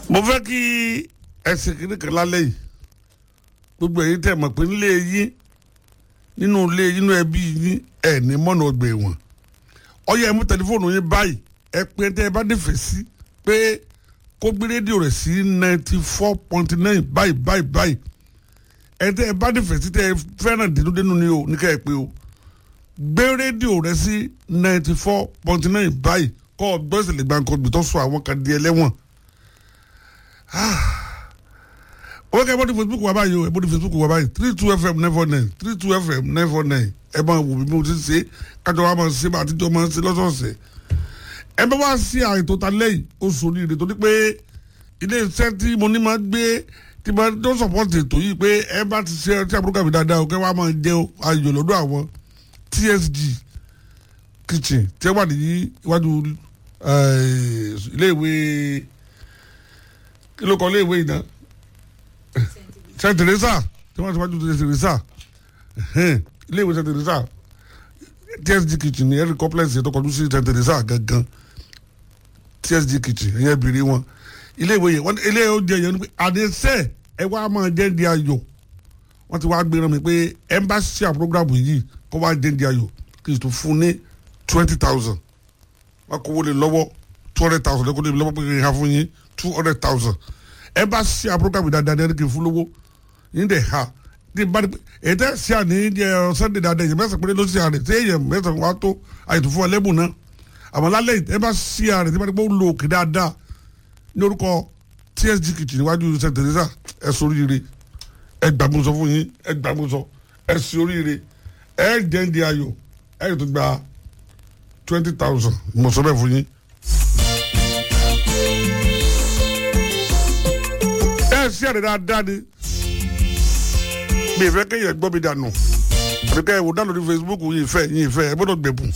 mo fẹ́ kí ẹsẹ̀ kìíní kan lálẹ́ yìí gbogbo èyí tẹ̀ mọ̀ pé nílé yín nínú ilé yín nínú ẹbí yín ẹ̀ ní mọ́nà ọgbà ẹ̀wọ̀n ọyẹ ẹ mú tẹlifóònù yín báyìí ẹ pé tẹ ẹ bá nífẹ̀ẹ́ sí pé kó gbé rédíò rẹ̀ sí ninety four point nine báyìí báyìí báyìí ẹ tẹ ẹ bá nífẹ̀ẹ́ sí tẹ ẹ fẹ́ràn dénúdénú ni o ní ká ẹ pé o gbé rédíò rẹ̀ sí ninety four point nine báyìí kọ́ ọ gbọ́ ìṣẹ̀lẹ̀ gbàǹkan gbìtọ́ sọ àwọn kan di ẹlẹ́wọ̀n wọ́n kẹ́ ẹ bọ́ ní facebook wa báyìí o ẹ bọ́ ní facebook wa báyìí three two fm nine four nine three two fm nine four nine ẹ máa wò mí bí mo ti ṣe kájọ wa máa ṣe bá àtijọ́ máa ṣe lọ́sọ̀ọ̀sẹ̀ ẹ bá wá sí àyè tó ta lẹ́yìn oṣù oríire torí pé ilé iṣẹ́ tí mo ní máa gbé tí máa tó sọ̀pọ̀tì ètò yìí pé ẹ bá ti ṣe ọtí àbúrò kàmí dáadáa o kẹ́ wàá máa jẹ ayò lọ́dọ̀ àwọn tsg kitchen tí ẹ wà ní iwájú ilé ìwé kí ló kọ ilé ìwé yìí náà saint teresa tí wọ́n ti wájú saint teresa ilé ìwé saint teresa tsg kitchen ní ẹ̀rí complex yẹn tó kọjú sí saint teresa gangan tsg kitchen ẹ̀yẹ́ bìrì wọn ilé ìwé yẹn ilé oúnjẹ yẹn ni pé àdéṣe ẹ wá máa jẹ́ di ayọ̀ wọ́n ti wá gbéra mi pé embassy program yìí kó wá jẹ́ di ayọ̀ kì í tún fún ní twenty thousand wọ́n kó wọlé lọ́wọ́ two hundred thousand lẹ́kọ̀ọ́ lé lọ́wọ́ pé kì í ha fún yín two hundred thousand ẹ bá ṣe program yìí dáadáa ní kì í fún lówó yín dẹ̀ ha ní bá ní ẹ tẹ́ ṣe àní ẹ sunday dáadáa yẹn mẹ́sàn-án péré ló ṣe àrẹ tí èèyàn mẹ́sàn-án wá tó àyètò fún ẹlẹ́bùn náà àmọ́ lálẹ́ ẹ bá ṣe àrẹ tí bá ní pé ó lo òkè dáadáa ní orúkọ tsg kitchen níwájú st teresa ẹ sọ oríire ẹ gbàgbọ́sọ fún yín ẹ gbàgbọ́sọ ẹ sí oríire ẹ jẹ́ ń di ayọ̀ ẹ yóò tó gba twenty thousand mo sọ bẹ́ẹ̀ fún yín. ẹ sí àrẹ dáadáa ni mi ìfẹ́ kéèyàn gbọ́ mi dànù àbí ká ẹ wò dá lórí facebook yìí ìfẹ́ yìí ìfẹ́ ẹ gbọ́dọ̀ gbẹ̀bùn.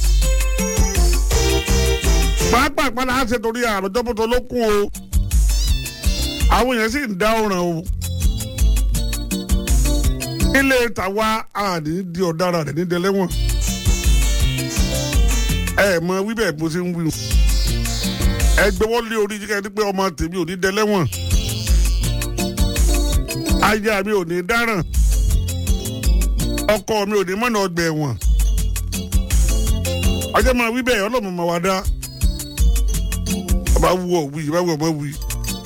pàápàá ìpàdé àṣẹ torí àròjọ́ bọ́tọ̀ ló kún o àwọn èèyàn sì ń dá ọ̀ràn o ilé tàwa àní di ọ̀daràn rẹ̀ ní dẹlẹ́wọ̀n ẹ mọ wíbẹ̀ bó ṣe ń wí ẹ gbẹ́wọ́ lé orí jíkẹ́ ní pé ọmọ tèmi ò ní dẹlẹ́wọ̀n aya mi ò ní dáràn ọkọ mi ò ní mọ̀nà ọgbà ẹ̀wọ̀n ọjọ́ máa wí bẹ́ẹ̀ ọlọ́mọ máa wá dá ọba wú ọ wí ọba wú ọmọ wí.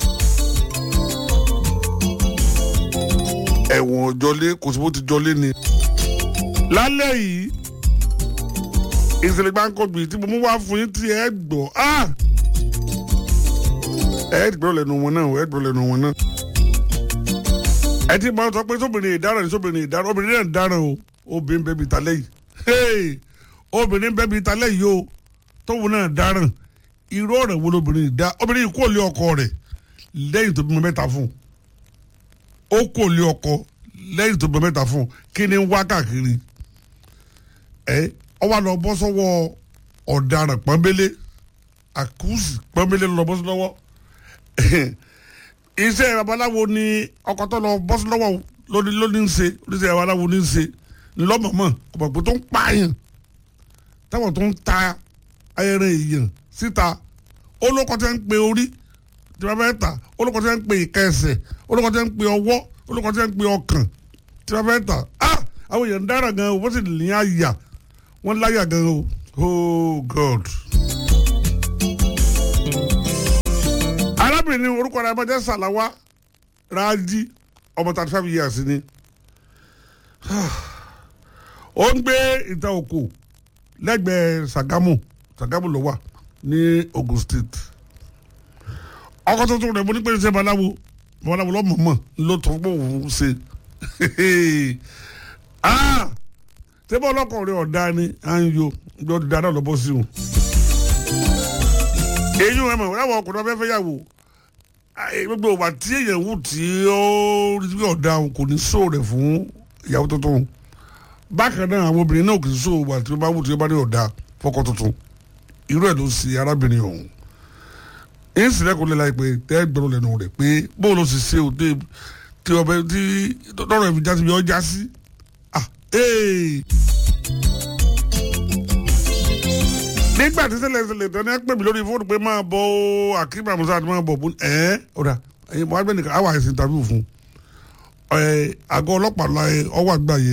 ẹ̀wọ̀n jọlé kò sí bó ti jọlé ni. lálẹ́ yìí ìṣẹ̀lẹ̀ gbàǹkọ̀gbì tí mo mú wá fún yín tí ẹ gbọ́ ẹ gbọ́ lẹ́nu wọn náà ẹ gbọ́ lẹ́nu wọn náà ẹ ti máa sọ pé sóbìnrin ìdáràn ni sóbìnrin ìdáràn obìnrin náà dáràn o obìnrin bẹ́ẹ̀ bí talẹ́ yìí obìnrin bẹ́ẹ̀ bí talẹ́ yìí o tóun náà dáràn irú ọ̀rẹ́ wo lobìnrin ìdá obìnrin yìí kò lé ọkọ rẹ̀ lẹ́yìn tó bímọ mẹ́ta fún ó kò lé ọkọ lẹ́yìn tó bímọ mẹ́ta fún kí ni ń wá káàkiri ẹ ọ wá lọ bọ́ sọ́wọ́ ọ̀daràn pọ́nbélé àkúùsì pọ́nbélé lọ bọ́ sí lọ́wọ́ iṣẹ́ babaláwo ni ọkọ tó lọ bọ́ sí lọ́wọ́ lóní lóní ń ṣe oníṣẹ́ babaláwo ní ń ṣe ńlọ́mọ̀mọ́ ọ̀pọ̀ tó ń pààyàn táwọn tó ń ta ẹran èèyàn síta olóko tẹ́ ń pe orí tí wọ́n fẹ́ ta olóko tẹ́ ń pe ìka ẹsẹ̀ olóko tẹ́ ń pe ọwọ́ olóko tẹ́ ń pe ọkàn tí wọ́n fẹ́ ta ah àwọn èèyàn dára gan o wọ́n sì ní àyà wọ́n láyà gan o oh god. arábìnrin orúkọ rẹ̀ ọmọdé sàláwá rájí ọmọ thirty five years ni ó ń gbé ìta òkò lẹ́gbẹ̀ẹ́ Sàgámù Sàgámù ló wà ní Ogun State ọkọ tuntun rẹ̀ mo ní pé ṣe babaláwo babaláwo lọ́mọ̀ọ́mọ̀ ló tó fún òun ṣe ṣé bọ́ ọlọ́kọ̀ rẹ̀ ọ̀dá ni à ń yo ibi ọdún dáadáa lọ́bọ̀ sí o èyí wọn mọ̀ láwọn ọkùnrin ọbẹ̀ fẹ́ yàwó gbogbo ìwà tí èèyàn wù tí ó rí ọ̀dà kò ní sóò rẹ̀ fún ìyàwó tuntun bákan náà àwọn obìnrin náà kì í sóò wà tí ó bá wù tí ó bá ní ọ̀dà fọ́kọ tuntun irú ẹ̀ ló ṣe arábìnrin ọ̀hún èyí sì lẹ́kọ̀ọ́ lẹ́la pé tẹ́ gbọ́dọ̀ lẹ́nu rẹ̀ pé bó ló sì ṣe òde tí ọbẹ̀ tí lọ́rọ̀ ẹ̀fìn jásí bí ọjà sí nígbà tí ṣẹlẹ̀ ṣẹlẹ̀ tán ní ẹ pè mí lórí fóònù pé máa bọ̀ ó akíma musa àti máa bọ̀ bó ẹ ọ̀dà ẹ̀yin Mohammed nìkan àwọn àìsàn interview fún ẹ̀ àgọ́ ọlọ́pàá la ẹ̀ ọwọ́ àgbáyé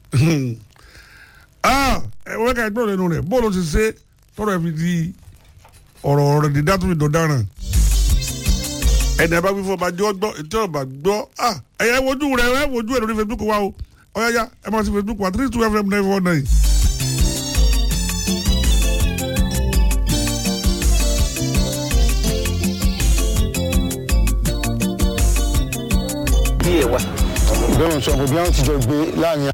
ẹ̀ wọ́n ká ẹgbẹ́ lẹ́nu rẹ̀ bóòlù ti ṣe tọrọ ẹ̀ fi di ọ̀rọ̀ rẹ̀ dídá tó fi dọ̀daràn ẹni ẹ bá wí fún ọba jẹ́ ọgbọ́ ètò ọba gbọ́ ẹ̀yẹ wojú rẹ̀ ẹ̀ wojú ẹ̀ lórí Facebook wa o ọ̀yáyá ẹ̀ máa ti Facebook wa three two fm nine four nine. bí ẹ wá. bẹ́ẹ̀ ń sọ pé bí wọ́n ti jọ gbé láàrin.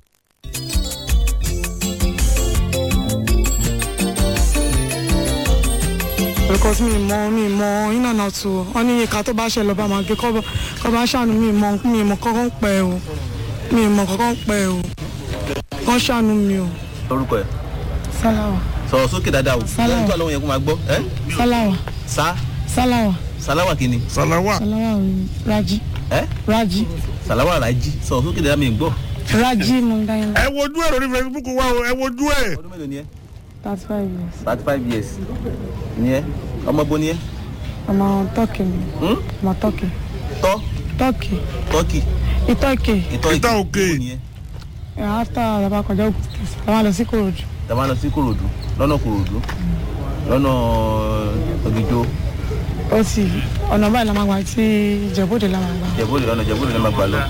because mi mọ mi mọ iná náà tù ọ ọ ní ìka tó bá ṣe lọ bá máa gé kọ́ kọ́ bá ṣàánú mi mọ mi mọ kọ́kọ́ ń pẹ́ o mi mọ kọ́kọ́ ń pẹ́ o kọ́ ṣàánú mi o. orúkọ ẹ sálàwà sọ̀rọ̀ sókè dáadáa o Sálàwà. lẹ́yìn tó àlọ́ yẹn kó máa gbọ́ ẹ́ sálàwà sá sálàwà sàláwà kìíní Salawa sálàwà rájí ẹ́ rájí sàláwà ràjí sọ̀rọ̀ sókè dáadáa mi gbọ́. rájí mo ń dá yẹn ẹ wojú ẹ̀ lórí Facebook wa o ẹ wojú ẹ̀. ọdún mélòó ni ẹ thirty five years thirty five years ni ẹ ọmọ bo ni ẹ ọmọ tọ́kì mi Hmm? ọmọ tọ́kì tọ́ tọ́kì tọ́kì ìtọ́kì ìtọ́ Ìtọ́ òkè. ni ẹ after àbá kọjá òkúta àwọn lọ sí kòròdú tàbá lọ sí kòròdú lọ́nà kòròdú lọ́nà ògìjó ó sì ọ̀nà báyìí la máa gbà tí ìjẹ́bóde la máa gbà jẹ̀bóde lọ́nà jẹ̀bóde lọ́nà gbà lọ.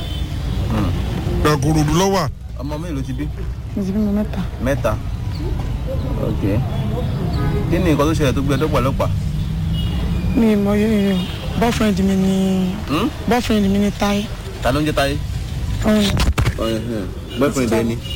Ìkòròdú lọ́wọ́ ọmọ mélòó ti bí mo ti bímọ mẹ́ta mẹ́ta ok kí ni nǹkan tó ṣẹlẹ̀ tó gbé ẹjọ́ pàlọ́pàá mi mọ yóò boyfriend mi ni boyfriend mi ni Táyé ta ló ń jẹ́ táyé Òun- boyfriend ẹ ni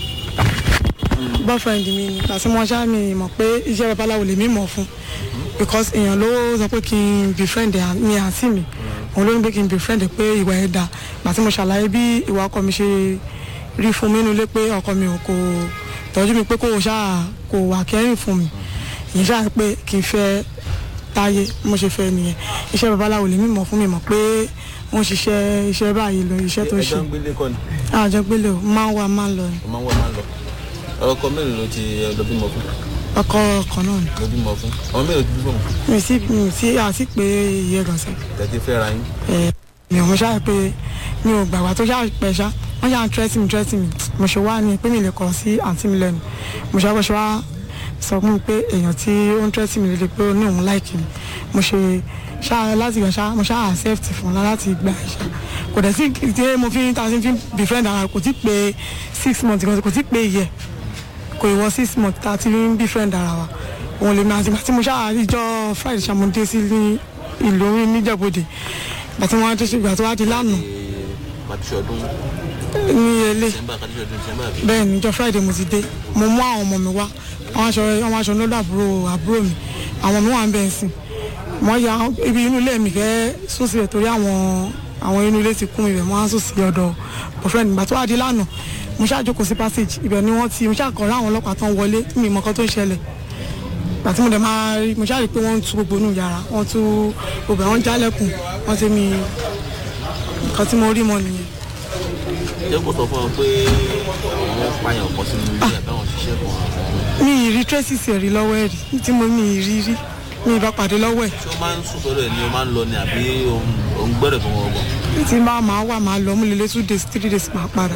boyfriend mi ni àti mo ṣáà mi mọ̀ pé iṣẹ́ babaláwo lèmi mọ̀ fún because èèyàn ló sọ pé kí n befriend ẹ̀ ní àǹtí mi òun ló ń pé kí n befriend ẹ̀ pé ìwà ẹ̀ dà gbàtí mo ṣàlàyé bí ìwà ọkọ mi ṣe rí fún mi nílé pé ọkọ mi ò kò tọ́jú mi pé kò ṣáà kò wà kẹ́rìn fún mi ìyẹn ṣáà pé kí n fẹ́ táyé mo ṣe fẹ́ nìyẹn iṣẹ́ babaláwo lèmi mọ̀ fún mi mọ̀ pé wọ́n ṣiṣẹ́ iṣẹ́ báyìí lọ iṣẹ́ tó ń ṣe ẹjọ́ ń gbélé kọ́ ni àjọgbélé o máa ń wá máa ń lọ ni o máa ń wọ̀ máa ń lọ ọkọ mélòó ló ti lọ bímọ fún ọkọ ọkọ náà ni ló bímọ fún ọmọ mélòó ti bímọ fún mi sí mi sí àti pé iye gànṣẹ tẹ̀tí fẹ́ ra yín ẹ mi ò mo ṣáà pé mi ò gbàgbà tó ṣáà pẹ ṣá wọn ṣáà ń tírẹ́tì mi tírẹ́tì mi mo ṣe wá ní pé mi lè kọ̀ sí àǹtí mi lẹ́nu mo ṣáà bọ́ ṣe wá sọ fún mi pé èèyàn tí ó ń tírẹ́tì mi lè pé ó ní òun láìkì mi mo ṣe ṣáà láti gbà ṣáà mo ṣáà accept fún un láti gbà ṣá kò dẹ̀ sí tí mo fi ta sí fi befriend ara kò tí pé six months kan kò tí pé yẹ kò ìwọ six months tá a ti ń befriend ara wa òun lè máa ti gbà tí mo ṣáà ìjọ friday ṣàmúdé sí ní ìlú orin níjẹ̀bọ̀dẹ̀ gbà tí wọ́n á tó ṣe gbà tó wá di lánàá màtúṣe ọdún ní ilé december kàtúṣe ọdún december àbí bẹ́ẹ̀ ni ìjọ friday mo ti dé mo mú àwọn ọmọ mi wá àwọn aṣọ àwọn aṣọ lọ́dọ̀ àbúrò àbúrò mi àwọn mi wà ń bẹ̀ ń sìn wọ́n ya ibi inú ilé mi fẹ́ sùn síbẹ̀ torí àwọn àwọn inú ilé ti kún ibẹ̀ wọ́n á sùn sí ọ̀dọ̀ boyfriend gbà tó wá di lánàá mo ṣáà jókòó sí passage ibẹ̀ ni wọ́n ti mo ṣáà kọ̀ ọ́ láwọn ọlọ́pàá tó ń wọlé mi mọ̀ kan tó ń ṣẹlẹ̀ gbàtí mo dẹ̀ máa rí mo ṣáà rí i pé wọ́n ń tú gbogbo inú yàrá wọ́n tú gbogbo ẹ̀ wọ́n jálẹ̀kùn wọ́n ti mi nǹkan tí mo rí mọ́ nìyẹn. jẹ́ kó sọ fún ọ pé àwọn pààyàn ọkọ̀ sínú ilé àbáwọn ṣiṣẹ́ kan àwọn mi ì rí tracy rí lọ́wọ́ ẹ̀ rí tí mo mi ì rí rí mi ì bá pàdé lọ́wọ́ ẹ̀ ṣé o máa ń sùn sọ́dọ̀ ẹ̀ ni o máa ń lọ ni àbí o ń gbẹ́rẹ̀ fún wọn ọgbọ̀n tí n bá máa wà máa lọ mú lélẹ̀ two days three days máa padà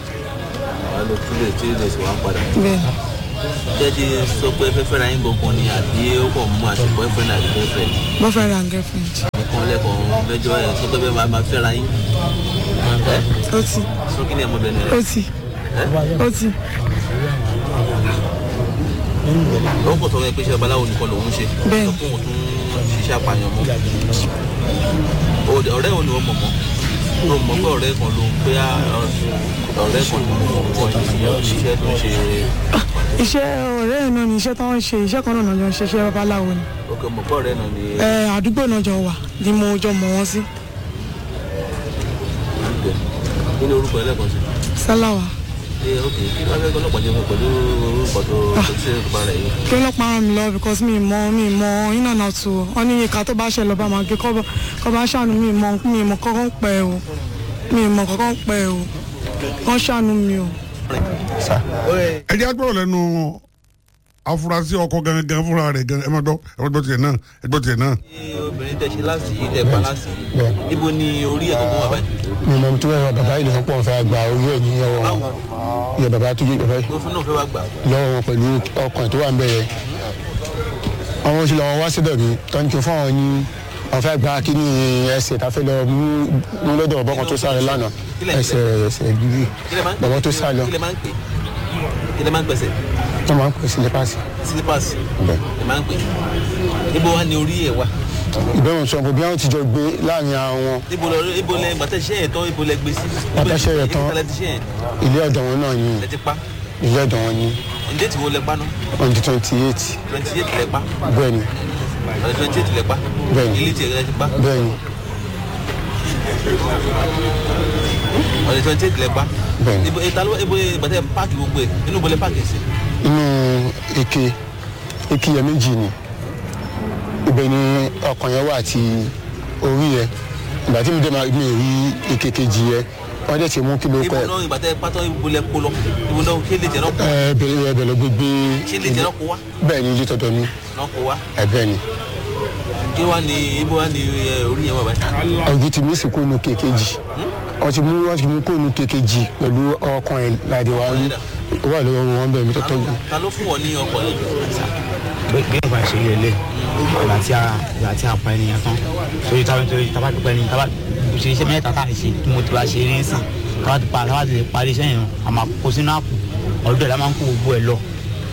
wàá lọ two days three days wàá padà bẹ́ẹ̀ ni jẹ́ ti sọ pé fẹ́fẹ́ ra yín gbọ̀ngàn ni àbí ó kàn mú àṣẹ boyfriend àti girlfriend boyfriend and girlfriend nìkan lẹ́kọ̀ọ́ mẹ́jọ ẹ̀ sọ pé bẹ́ẹ̀ máa máa fẹ́ ra yín ẹ́ ó ti sọ kí ni ẹ̀ mọ̀bẹ̀ni ó rẹ̀ ti ó ti ó kò sọ pé iṣẹ́ babaláwo nìkan lòún ṣe Bẹ́ẹ̀. sọ fún òun tún ṣiṣẹ́ apààyàn mọ́ Ó- ọ̀rẹ́ wo ni wọ́n mọ̀ mọ́ tó mọ̀ pé ọ̀rẹ́ kan ló ń pé ọ̀rẹ́ kan ló ń kọ́ iṣẹ́ tó ń ṣe iṣẹ́ ọ̀rẹ́ ẹ̀ náà ni iṣẹ́ tó ń ṣe iṣẹ́ kan náà jọ ń ṣe iṣẹ́ babaláwo ni òkè mọ̀ pé ọ̀rẹ́ náà ni ẹ àdúgbò náà jọ wà ni mo jọ mọ̀ wọ́n sí kí ni orúkọ ẹlẹ́kan sí sálàwà ṣé òkè kí wọ́n fẹ́ ọlọ́pàá jẹ́ fún pẹ̀lú orúkọ tó tó ṣe é pa rẹ̀ yìí kí ọlọ́pàá ràn mí lọ because mi mọ mi mọ iná náà tù ọ wọn ní ìka tó bá ṣe lọ bá máa gé kọ́ bá- kọ́ bá ṣàánú mi mọ mi mọ kọ́kọ́ ń pẹ́ o mi mọ kọ́kọ́ ń pẹ́ o kọ́ ṣàánú mi o. ẹ jẹ́ agbọ́rọ̀ lẹ́nu afurasí ọkọ gangan fúnra rẹ̀ gan ẹ má gbọ́ ẹ má gbọ́ tiẹ̀ náà ẹ gbọ́ tiẹ̀ náà. Ṣé obìnrin tẹ ṣe láti yìí tẹ pa láti yìí bẹ́ẹ̀ níbo ni orí ẹ̀ tó kún wà báyìí mi mọ̀ tó yẹ bàbá yìí ló pọ̀ fẹ́ gba owó ẹ̀ ní ọwọ́ wọn yẹ bàbá tó yẹ bàbá yìí tó fún náà fẹ́ wá gbà lọ́wọ́ wọn pẹ̀lú ọkàn tó wà ń bẹ̀rẹ̀ àwọn oṣù làwọn wá síbẹ̀ mi tọ́jú fún àwọn ní àwọn fẹ́ gba kí ni ẹsẹ̀ tá a fẹ́ lọ mú mú lọ́dọ̀ bàbá kan tó sáré lánàá ẹsẹ̀ ẹsẹ̀ gírí kí lẹ máa ń bàbá tó sá lọ kí lẹ máa ń pè kí lẹ máa ń pèsè wọ́n máa ń pè sí nípasẹ̀ slippers bẹ́ẹ̀. lẹ máa ń pè níbo wá ni orí ẹ̀ wá ìbẹ̀rù sọ bí wọ́n ti jọ gbé láàrin àwọn níbo lọ ibo lẹ gbàtẹ́ ṣẹ́ yẹn tán ibo lẹ gbé sí Gbàtẹ́ ṣẹ́ yẹn tán. ibi tí ti ṣẹ́ yẹn ilé ọ̀dọ̀ wọn náà ní lẹ ti pa ilé ọ̀dọ̀ wọn ní ǹdẹ́ tí wo lẹ pa náà on the twenty eight twenty eight lẹ pa bẹ́ẹ̀ ni ọ̀dẹ̀ twenty eight lẹ pa Bẹ́ẹ̀ni. ilé tiẹ̀ lẹ ti pa bẹ́ẹ̀ ni ọ̀dẹ̀ twenty eight lẹ pa Bẹ́ẹ̀ni. ibo ìta ló ibo gbàtẹ́ páàkì gbogbo ẹ̀ inú ibo lẹ páàkì sí inú eke eke yẹn méjì ni ibẹ̀ ni ọkàn yẹn wà àti orí yẹn ìgbà tí mi dé máa mi ò rí eke kejì yẹn wọ́n dẹ̀ ti mú kí ló ibo pẹ́ náà ìgbàtẹ́ pátọ́ ibo lẹ kó lọ ibo náà ṣé lè jẹ́ náà kó ẹ bẹ̀rẹ̀ ẹ bẹ̀rẹ̀ gbégbé ṣé lè jẹ́ náà kó wá bẹ́ẹ̀ ni ilé tọ̀dọ̀ mi náà kó wá ẹ bẹ́ẹ̀ ni kí wá ní ibo wá ní ẹ, orí yẹn wà báyìí ọ̀gbìn ti mí sì kó nu kékejì wọ́n ti mú wọ́n ti mú kó nu kékejì pẹ̀lú ọkàn ẹ̀ láti wá rí wà lọ́wọ́ wọn bẹ̀rẹ̀ mi tó tọ́jú ta ló fún ọ ní ọkọ̀ yìí bí nǹkan ṣe rí ẹlẹ́ ìgbà tí a ìgbà tí a pa ènìyàn tán torí tábà torí tábà ti pa ènìyàn tábà ṣe iṣẹ́ mẹ́ta tá a ṣe tí mo ti wá ṣe eré sìn tábà ti pa tábà ti lè parí iṣẹ́ yẹn a máa kó sínú àpò ọdún ẹ̀ la máa ń kó gbogbo ẹ̀ lọ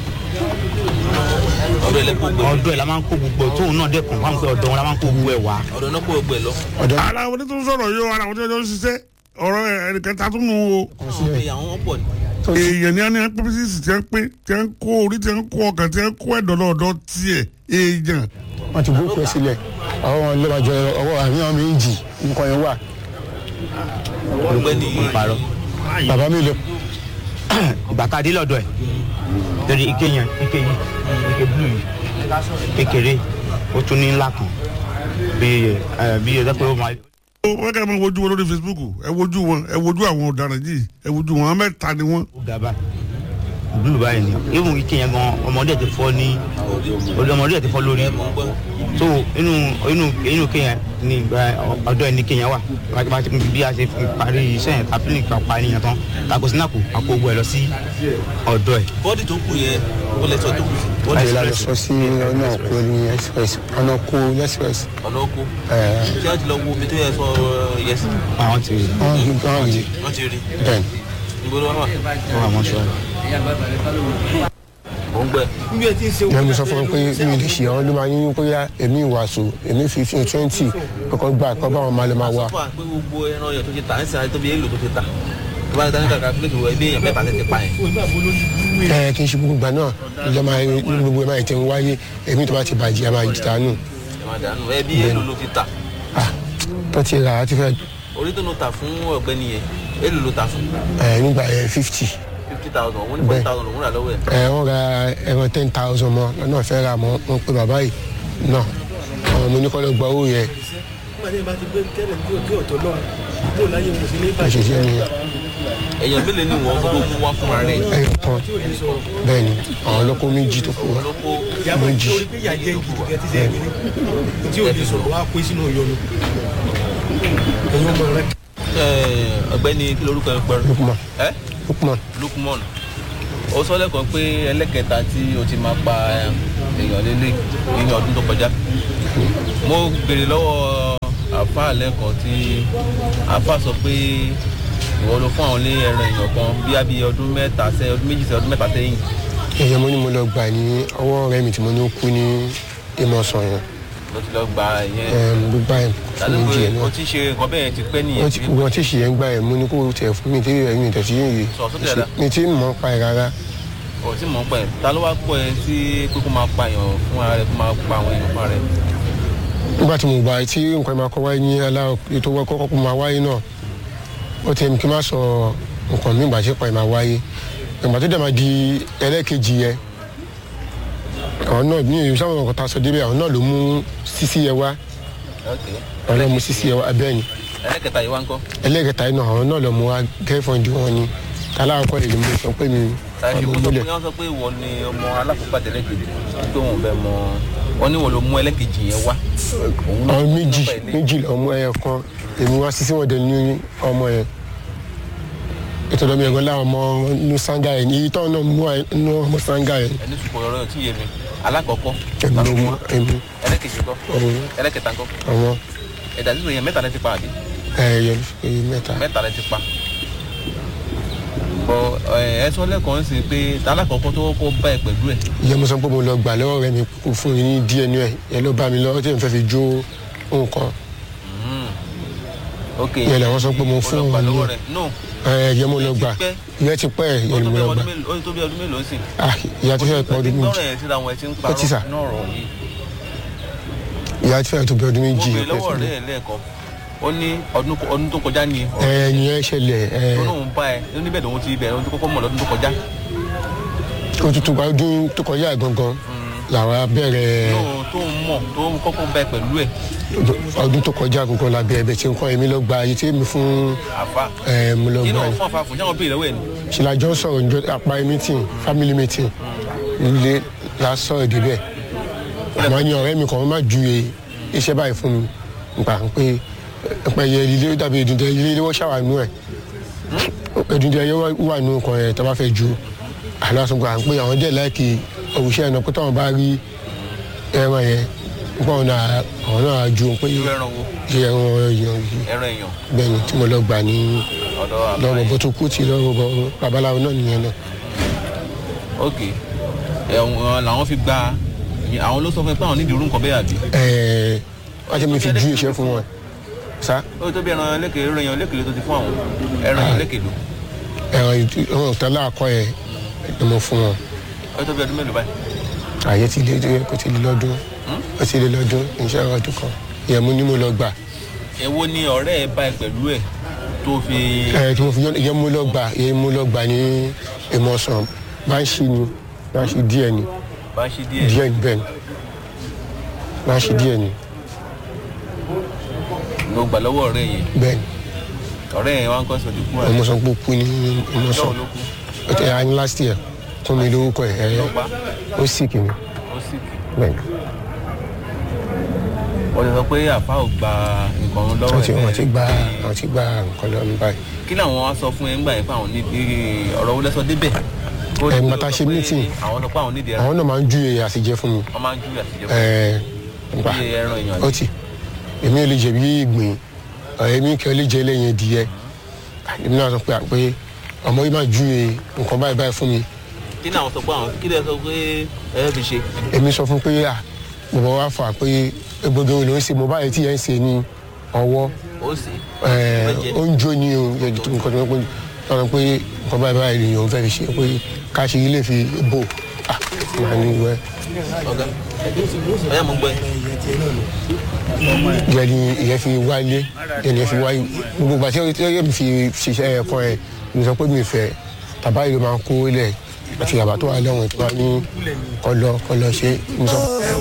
ọ̀dọ̀ ẹ̀ lẹ kó gbogbo ẹ̀ ọdún ẹ̀ la máa ń kó gbogbo ẹ̀ tóun náà dẹ́kun fáwọn pé ọ̀dọ̀ wọn la máa ń kó gbogbo ẹ̀ wá. ọ̀dọ̀ náà kó gbogbo ẹ̀ lọ ara àwọn tó ń sọ̀rọ̀ yìí o ara àwọn tó ń ṣiṣẹ́ ọ̀rọ̀ ẹnìkan ta tún nù o àwọn èèyàn àwọn pọ̀ ni èèyàn ní ẹni pé bísí tí ń pé tí ń kó orí tí ń kó ọkàn tí ń kó ẹ̀dọ̀ lọ́dọ̀ tiẹ̀ èèyàn wọ́n ti bó pẹ́ sílẹ̀ àwọn wọn lọ́wọ́ àjọ ọwọ́ àmì àwọn méjì nǹkan yẹn wà ọ̀gbẹ́ni parọ́ bàbá mi lọ ìgbà tá a dé lọ́dọ̀ ẹ̀ torí ike yẹn ike yìí ike blu yìí kékeré ó tún ní ńlá kan bí ẹ bí ẹ dẹ́pẹ́ ó máa. ó wọ́n kẹ́ ẹ máa wojú wọn lórí Facebook ẹ wojú wọn ẹ wojú àwọn ọ̀daràn yìí ẹ wojú wọn àwọn mẹ́ta ni wọ́n ó ga báyìí blu báyìí ni even ike yẹn gan ọmọdé ti fọ́ ní ọmọdé ti fọ́ lórí so inú inú inú ike yẹn ni ìgbà ọ̀dọ̀ ẹni ike yẹn wà Bá- bá- bí a ṣe fi parí iṣẹ́ yẹn tàbí nìkan parí yẹn tán tako sinapu àpò gbogbo ẹ lọ sí ọ̀dọ̀ ẹ̀ bọ́dì tó kù yẹn ó lẹ sọ tó kù sí bọ́dì àyè lálẹ́ sọ sí ọ̀nà kó ní express ọ̀nà kó express ọ̀nà oko ẹ̀ ṣé wọ́n ti lọ wo omi tó yẹ sọ yẹ sí àwọn ti wọ́n rí wọ́n rí wọ́n ti rí bẹ́ẹ̀ níbo ló wà wà wọ́n àwọn ṣọ́ ó ń gbẹ ìyá mi sọ fún mi pé mi lè ṣe àwọn ló máa yín pé yá èmi ìwàsó èmi fifteen twenty kọ́kọ́ gbà kọ́ bá wọn máa lè máa wá fún wa pé gbogbo ẹran yẹn tó ti ta ẹ̀ sìn àti tóbi èlò tó ti ta tó bá dání kàkà pílẹ̀tì wọ ẹbí èèyàn mẹ́ta tètè pa yẹn ẹ kì í ṣe gbogbo ìgbà náà ìjọ máa ní gbogbo ẹ máa tẹ̀ ń wáyé èmi tó bá ti bàjẹ́ a máa jìtá nù ẹ máa dànù ẹbí èlò ló ti ta ah tó ti rà á ti fẹ́ orí tó ló ta fún ọ̀gbẹ́ni yẹn èlò ló ta fún ẹ nígbà yẹn fifty fifty thousand òun ní forty thousand òun rà lọ́wọ́ ẹ̀ ẹ wọ́n ra ẹran ten thousand mọ́ lọ́nà fẹ́ ra mọ́ wọn pe bàbá yìí náà àwọn ọmọ oníkọ́lọ́ gba owó yẹn àṣìṣe ni èèyàn mélòó ni wọ́n gbogbo mú wá fúnra rẹ̀ ẹyọ kan bẹ́ẹ̀ ni àwọn ọlọ́kọ́ méjì tó kù wá lóko méjì ọ̀gbẹ́ni kí lorúkọ ẹ pẹ̀rọ Lukman ẹ Lukman Lukman ó sọ lẹ́kọ̀ọ́ pé ẹlẹ́kẹta tí o ti máa pa èèyàn lélẹ̀ ní ọdún tó kọjá mo béèrè lọ́wọ́ àáfàá lẹ́kọ̀ọ́ tí àáfàá sọ pé ìwọ ló fún àwọn ní ẹran èèyàn kan bí abí ọdún mẹ́ta sẹ́yìn ọdún méjì sẹ́yìn ọdún mẹ́ta sẹ́yìn èèyàn mo ní mo lọ gbà ní ọwọ́ ọ̀rẹ́ mi tí mo ní ó kú ní ìmọ̀sán yẹn ló ti lọ gba ìyẹn ẹm, gbígbà yẹn fún tàbí mi pé díẹ̀ o náà ti ṣe nǹkan bẹ́ẹ̀ ti pẹ́ nìyẹn wọ́n ti wọ́n ti ṣì yẹn gbà yẹn mo ní kó tẹ̀ fún mi tí ẹ̀yìn tẹ̀ sí yìí Sọ sókè dáadáa. mi tí mọ̀ pa ẹ̀ rárá ò tí mò ń pẹ́ ta ló wá pọ̀ ẹ sí pé kó máa pa èèyàn fún ara rẹ̀ kó máa pa àwọn èèyàn fún ara rẹ̀ nígbà tí mo gbà tí nǹkan máa kọ́ wáyé ní aláwọ̀ ètò wọ́n kọ́kọ́ kó máa wáyé náà ó ti ẹ̀mí kí n má sọ nǹkan mi ìgbà tí ìpàdé máa wáyé ìgbà tó dẹ̀ máa di ẹlẹ́ẹ̀kejì yẹn àwọn náà ní ìlú sáwọn ọkọ̀ tá a sọ débẹ̀ àwọn náà ló mú sísí yẹn wá ok àwọn náà mú sísí yẹn wá abẹ́ ni ẹlẹ́kẹta yìí wá ń kọ́ ẹlẹ́ẹ̀kẹta yìí náà àwọn náà lọ mú wá gẹ́fọ̀ndì wọn ni aláàkọ́ èyí mo sọ pé mi tàbí ọmọ kó sọ pé múlẹ̀ wọ́n sọ pé ìwọ ni ọmọ alákòóbá tẹ́lẹ̀kejì pé wọn ò bẹ mọ wọn ní wọn ló mú ẹlẹ́kejì yẹn wá òun ló àwọn mú méjì nọ́mbà ilé. méjì lọ́mọ ẹyọ kan èmi wá sí síwọ̀n dẹ ní ọmọ yẹn ètò ìdọ́mọ ẹ̀gbọ́n láwọn ọmọ inú sanga yẹn èyí tó náà mú inú ọmọ sanga yẹn ẹni sùpọ̀ ọ̀rọ̀ yẹn tí yé mi alákọ̀ọ́kọ́ èmi ló mú èmi ẹlẹ́kejì kọ́ òun ẹlẹ́kẹta kọ́ àwọn ẹ̀dá sísè yẹn mẹ́ta lẹ ti pa àbí ẹ̀yẹ èyí mẹ́ta mẹ́ta lẹ ti pa bọ ẹ sọ lẹ́kọ̀ọ́ sí pé alákọ̀ọ́kọ́ tó kọ́ bá ẹ pẹ̀lú ẹ̀ ìyẹn mo sọ pé mo lọ gbà lọ́wọ́ rẹ mi kó fún mi ní díẹ̀ ní ẹ̀ yẹn ló bá mi lọ́wọ́ tí mo fẹ́ fi jó nǹkan ok Ìyẹn làwọn sọ pé mo fún ọlọ́pàá òun ní lọ́wọ́ ẹ̀. rẹ̀ no ẹ̀yẹ mo lọ gbà pẹ́. ìyẹn ti pẹ́ ó ìyẹn tó mo bí lọ ọdún gbà mélòó ó tó bí ọdún mélòó sí. ah ìyá ti fẹ́ pọ̀ ọdún méjì gbọ́rọ̀ yẹn síra wọn ẹ ti ń Ó ti sà. parọ́ náà rọ̀ yìí. ìyá ti fẹ́ tó bí ọdún mo méjì bèrè lọ́wọ́ rẹ̀ lẹ́ẹ̀kan ó ní ọdún ọdún tó kọjá ni ọ̀rọ̀ ẹ̀yìn ẹ̀ ṣẹlẹ̀ ẹ̀ tó lóun bá ẹ ó níbẹ̀ lòun ti bẹ̀rẹ̀ ohun tó kọ́kọ́ mọ̀ lọ́dún tó kọjá òtútù ọdún tó kọjá gangan làwọn abẹ́rẹ́ lóun tó ń mọ̀ tó ń kọ́kọ́ bá ẹ pẹ̀lú ẹ̀ ọdún tó kọjá gangan la bẹ̀rẹ̀ bẹ̀ tí n kọ́ èmi lọ gba ayé tí èmi fún àfa ẹ̀ mo lọ kí gba náà ayé fún àfa fún jáwọn bèrè lọ́wọ́ ẹ̀ ni ṣìlàjọ́ sọ̀rọ̀ njọ́ àpá meeting family meeting ilé la sọ̀rọ̀ débẹ̀ àmọ́ ní ọ̀rẹ́ mi kan wọ́n má ju iṣẹ́ báyìí fún mi nípa pé pé yẹ ilé ó dàbí ìdúndẹ ilé ilé wọ́n ṣàwánú ẹ̀ ìdúndẹ yẹ wà nù kan ẹ̀ tó bá fẹ́ ju àlọ́sọ̀gbà pé àwọn díẹ̀ láìkì òwúṣẹ́ ẹ̀nà pé táwọn bá rí ẹran yẹn nípa ọ̀nà àwọn náà ju pé irú ẹran wo ẹran èèyàn yìí ẹran èèyàn bẹ́ẹ̀ ni tí mo lọ gbà ní ọ̀dọ̀ àfa lọ́wọ́ yẹn bó tó kú tí lọ́wọ́ bọ́ babaláwo náà nìyẹn náà. ok ẹ̀wọ̀n làwọn fi gba àwọn ló sọ fún ẹ pé àwọn nídìí irú nǹkan bẹ́ẹ̀ àbí ẹẹ wọ́n ti mi fi ju iṣẹ́ fún wọn sa ó tó bí ẹran lẹ́kẹ̀ẹ́ ẹran èèyàn lẹ́kẹ̀ẹ́ ló ti fún àwọn ẹran èèyàn lẹ́kẹ̀ẹ́ ló ẹ̀rọ ìwọ̀n ìtọ́lá àkọ́ yẹn ni mo fún wọn ó tó bí ọdún mélòó báyìí àyè ti lé kó ti lé lọ́dún ó ti lé lọ́dún iṣẹ́ ọdún kan ìyẹn mo ní mo lọ gbà èwo ni ọ̀rẹ́ ẹ bá ẹ pẹ̀lú ẹ̀ tó fi ẹ tí mo fi yọ ìyẹn mo lọ gbà ìyẹn mo lọ gbà ní ìmọ̀sán bá ń ṣí ni bá ń ṣí díẹ̀ ni bá ṣe díẹ̀ díẹ̀ ni bẹ́ẹ̀ ni bá ń ṣí díẹ̀ ni ló gbà lọ́wọ́ ọ̀rẹ́ yẹn bẹ́ẹ̀ ni ọ̀rẹ́ yẹn wá ń kọ́ sọ̀dí kú àná ìmọ̀sán pé ó kú ní ìmọ̀sán lọ́wọ́ ló kú ó ti ẹ̀yà ní last year fún mi lórúkọ ẹ̀ ẹ̀ lọ́gbà ó sì kì mí ó sì kì bẹ́ẹ̀ ni. wọ́n ti sọ pé àfa ò gba nǹkan lọ́wọ́ wọ́n ti ẹ̀ wọ́n ti bẹ́ẹ̀. gba wọ́n ti gba nǹkan lọ́wọ́ mi báyìí. kí làwọn wá sọ fún ẹ ńgbà yẹn pé àwọn níbi ọ̀rọ̀ wọlé sọ débẹ̀ Kó Ẹ̀, tó ńgbà tá a sọ ṣe pé meeting. àwọn sọ pé àwọn nídìí ẹran àwọn náà máa ń ju èyí àtijọ́ fún mi. wọ́n máa ń júwe àtijọ́ Ẹ̀, nípa bí ẹran èèyàn ó ti èmi ò lè jẹ bí ìgbín ọ̀rẹ́ mi kì í lè jẹ lẹ́yìn ìdíyẹ èmi náà sọ pé pé ọmọ yìí máa ju èyí nǹkan báyìí báyìí fún mi. kí ni àwọn sọ pé àwọn kí lè sọ pé ẹ fi ṣe èmi sọ fún pé à bàbá wa fà pé gbogbo ìlú ń ṣe mo báyìí tí yẹn ń ṣe ní ọwọ́ ó sì ẹ̀, ó ń jó ní o yẹ nǹkan tó ń pè lọ́nà pé nǹkan báyìí báyìí ni òun fẹ́ fi ṣe pé ká ṣe ilé fi bò à máa ní wẹ́ ọ̀gá ọ̀yá mo gbọ́ ẹ. ìyẹn ni ìyẹn fi wáyé ìyẹn ni ìyẹn fi wáyé gbogbo ìgbà tí ó tí ó fi ṣiṣẹ́ ẹ̀kọ́ ẹ̀ mi sọ pé mi fẹ́ bàbá yìí ló máa ń kó lẹ̀ àti bàbá tó wà lẹ́wọ̀n tó wà ní kọlọ kọlọ ṣe mi sọ.